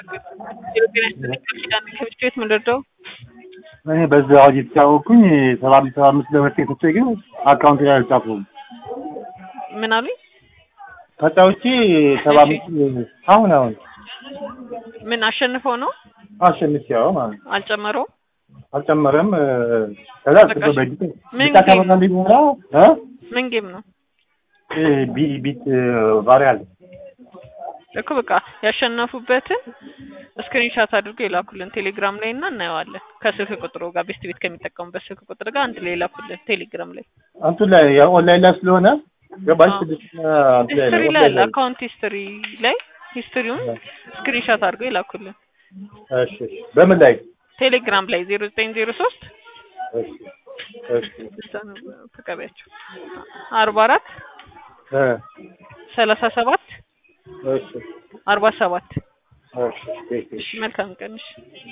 ከብቻ የት ምንደርደው እኔ በዛ አዋጅ የተጫወቅኩኝ ሰባ አምስት ሰባ አምስት ለሁለት የሰጠ ግን አካውንት ላይ አልጻፉም። ምን አሉኝ? ተጫውቼ ሰባ አምስት አሁን አሁን ምን አሸንፈው ነው አሸንፍ ያው ማለት ነው። አልጨመረውም? አልጨመረም። ከዛ በቃ ጽፎ በእጅ ምን ብቻ ከበላ ሊሆና እ ምን ጌም ነው ቢ ቢት ቫሪያል እኮ በቃ ያሸነፉበትን ስክሪንሻት አድርገው የላኩልን ቴሌግራም ላይ እና እናየዋለን። ከስልክ ቁጥሩ ጋር ቤስት ቤት ከሚጠቀሙበት ስልክ ቁጥር ጋር አንድ ላይ የላኩልን ቴሌግራም ላይ አንቱ ላይ ያው ኦንላይን ላይ ስለሆነ ገባሽ አዎ። ስድስት አንቱ ላይ ሂስትሪ ነው ላይ አለ። ኦንላይን ላይ አካውንት ሂስትሪ ላይ ሂስትሪውን ስክሪንሻት አድርገው የላኩልን እሺ እሺ በምን ላይ ቴሌግራም ላይ ዜሮ ዘጠኝ ዜሮ ሶስት እሺ እሺ ተቀቢያቸው አርባ አራት እ ሰላሳ ሰባት እሺ አርባ ሰባት እሺ እሺ መልካም ቀንሽ